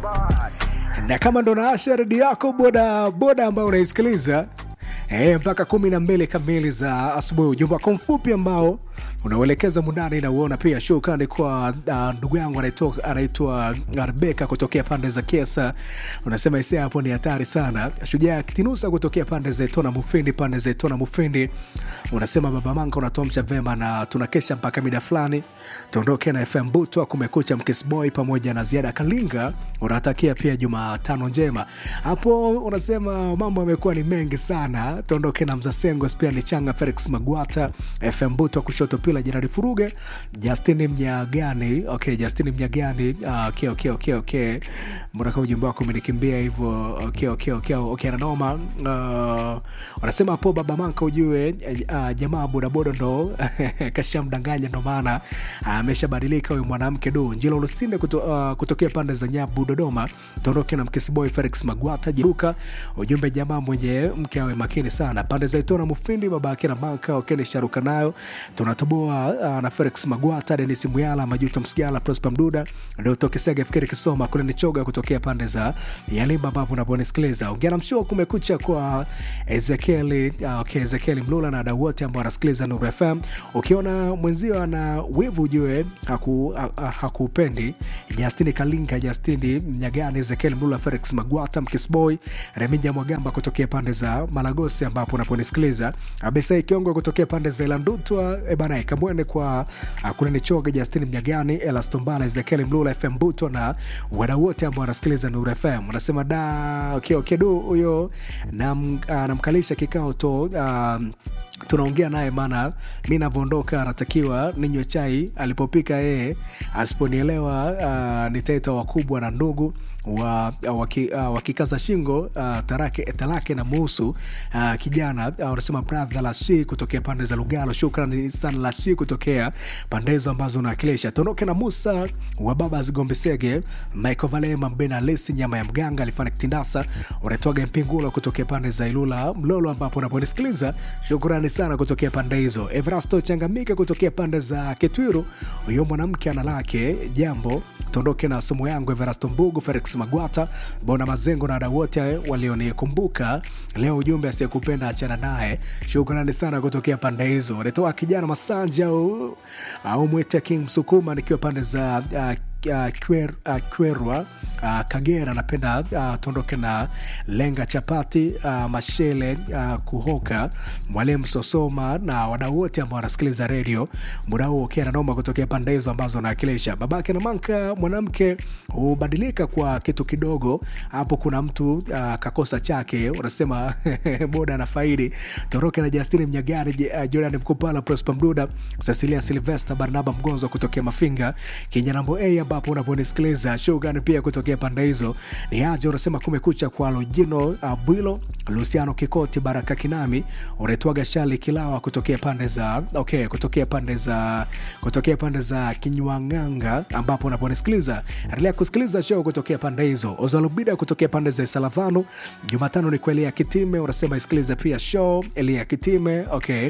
na kama ndo naasha redio yako boda boda ambayo unaisikiliza e, mpaka kumi na mbili kamili za asubuhi ujumbe wako mfupi ambao unauelekeza mundani na uona pia shukrani kwa uh, ndugu yangu anaitwa anaitwa rebeka kutokea pande za kesa unasema isia hapo ni hatari sana shujaa tinusa kutokea pande za itona mufindi pande za itona mufindi unasema baba manka unatuamsha vema na tunakesha mpaka mida fulani tuondoke na fm butwa kumekucha mkisboy pamoja na ziada kalinga unatakia pia jumatano njema hapo unasema mambo yamekuwa ni mengi sana tuondoke na mzasengo pia ni changa felix magwata fm butwa kushoto pila jirani furuge justini mnyagani okay justini mnyagani uh, okay, okay, okay, okay. mbonaka ujumbe wako umenikimbia hivyo okay, okay, okay, okay, nanoma uh, wanasema hapo baba manka ujue uh, jamaa bodaboda ndo kashamdanganya ndo maana ameshabadilika uh, huyu mwanamke du njilo lusinde kuto, uh, kutokea pande za nyabu dodoma tuondoke na mkisiboy felix magwata jiruka ujumbe jamaa mwenye mke awe makini sana pande za itona mufindi babake na manka okeni sharuka nayo tunatoboa uh, na felix magwata denis muyala majuto msigala prosper mduda ndotokesaga fikiri kisoma kule nichoga kutokea pande za yalimba ambapo unaponisikiliza ongea na mshua kumekucha kwa ezekieli uh, okay, ezekieli mlula na wadau wote ambao wanasikiliza nuru fm ukiona mwenzio ana wivu ujue hakupendi haku, haku justini kalinga justini mnyagani ezekieli mlula felix magwata mkisboy reminja mwagamba kutokea pande za malagosi ambapo unaponisikiliza abesai kiongo kutokea pande za ilandutwa ebana kamwene kwa uh, kunenichoga justini mnyagani elastombala ezekieli mlula fm buto na wadau wote ambao wanasikiliza nuru fm unasema da okay, okay, du huyo nam, uh, namkalisha kikao to uh, tunaongea naye maana mi navyoondoka anatakiwa ninywe chai alipopika yeye asiponielewa uh, nitaita wakubwa na ndugu wa, waki, uh, wakikaza shingo uh, tarake, talake na muhusu uh, kijana wanasema uh, bradha lashi kutokea pande za lugalo shukrani sana lashi kutokea pande hizo ambazo unawakilisha tuondoke na musa wa baba zigombesege michael valema mbena lesi nyama ya mganga alifanya kitindasa unatoaga mpingulo kutokea pande za ilula mlolo ambapo unaponisikiliza shukrani sana kutokea pande hizo evrasto changamika kutokea pande za ketwiru huyo mwanamke ana lake jambo tuondoke na somo yangu everasto mbugu felix magwata bona mazengo na wadau wote walionikumbuka leo ujumbe asiyekupenda achana naye shukrani sana kutokea pande hizo natoa kijana masanja au, au mwete king msukuma nikiwa pande za uh, uh, kwer, uh, kwerwa uh, kagera napenda uh, tuondoke na lenga chapati uh, mashele uh, kuhoka mwalimu sosoma na wadau wote ambao wanasikiliza redio muda huo ukiwa nanoma kutokea pande hizo ambazo anawakilisha babake na manka mwanamke hubadilika kwa kitu kidogo hapo kuna mtu uh, kakosa chake unasema boda na faidi toroke na justini mnyagani uh, jordan mkupala prosper mduda cecilia silvester barnaba mgonzo kutokea mafinga kinyanambo a ambapo unaponisikiliza shugani pia kutokea pande hizo ni aje unasema kumekucha kwa lojino uh, bwilo luciano kikoti baraka kinami unaitwaga shali kilawa kutokea pande za okay kutokea pande za kutokea pande za kinywanganga ambapo unaponisikiliza endelea kusikiliza show kutokea pande hizo ozalubida kutokea pande za salavano jumatano ni kwa elia kitime unasema isikilize pia show elia kitime okay uh,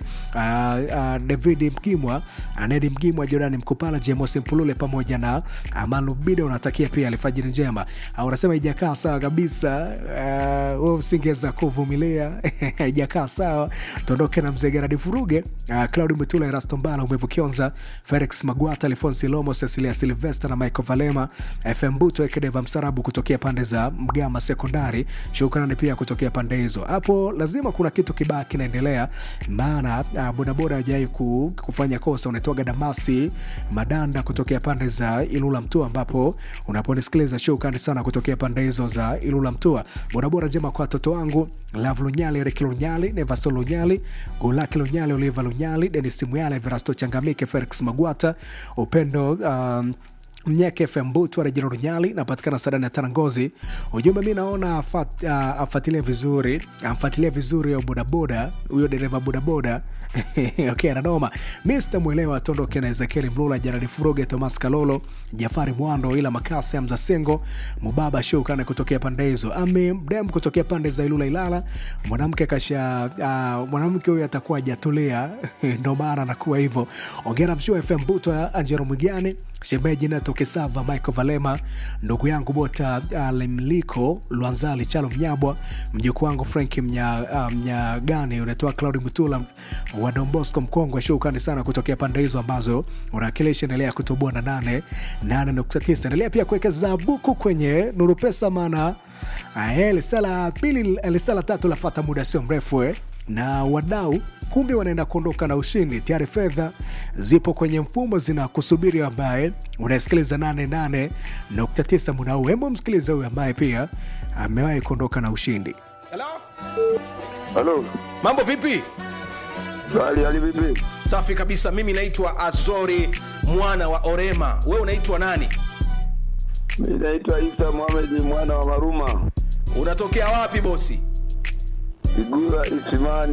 uh, david mgimwa anedi mgimwa jorani mkupala jemosi mpulule pamoja na malubida unatakia pia alfajiri njema uh, unasema ijakaa sawa kabisa uh, usingeweza kuvumilia ijakaa sawa tuondoke na mzee geradi furuge uh, claudi mtula erasto mbala umevu kionza felix magwata alfonsi lomo cecilia silvester na michael valema fm buto ekedeva msarabu kutokea pande za mgama sekondari shukrani pia kutokea pande hizo hapo lazima kuna kitu kibaya kinaendelea maana uh, bodaboda ajai ku, kufanya kosa unaitwaga damasi madanda kutokea pande za ilula mtua ambapo unaponisikiliza shukrani sana kutokea pande hizo za ilula mtua bodaboda njema kwa watoto wangu lav lunyali eriki lunyali nevaso lunyali gulaki lunyali oliva lunyali denis muyala everasto changamike felix magwata upendo um, mnyeke fm butu arejero runyali napatikana sadani ya tanangozi ujumbe mi naona afat, uh, afuatilie vizuri amfuatilie vizuri yo bodaboda huyo dereva bodaboda okay, ananoma mi sitamwelewa tondoke na ezekieli mlula jarani furuge tomas kalolo jafari mwando ila makasi amza sengo mubaba shukane kutokea pande hizo ami mdem kutokea pande za ilula ilala mwanamke kasha uh, mwanamke huyo atakuwa ajatulia ndo maana anakuwa hivyo ongera mshua fm buto ya anjero mwigani shemeji Neto Kisava, Michael Valema, ndugu yangu Bota Lemliko Lwanzali, Chalo Mnyabwa, mjukuu wangu Frank Mnya, uh, Mnyagani, unatoa Claudi Mutula wa Don Bosco Mkongwe. Shukrani sana kutokea pande hizo ambazo unawakilisha. Endelea kutoboa na nane nane nukta tisa. Endelea pia kuwekeza buku kwenye Nuru Pesa, maana eh, lisala pili lisala tatu lafata muda sio mrefu eh na wadau kumbe wanaenda kuondoka na ushindi tayari. Fedha zipo kwenye mfumo zinakusubiri, ambaye unasikiliza 88.9 muda huu. Hebu msikiliza huyu ambaye pia amewahi kuondoka na ushindi. Hello? Halo, Mambo vipi? hali hali vipi? Safi kabisa. Mimi naitwa Azori mwana wa Orema. Wewe unaitwa nani? Mimi naitwa Isa Mohamed mwana wa Maruma, Unatokea wapi bosi? Igura Isimani.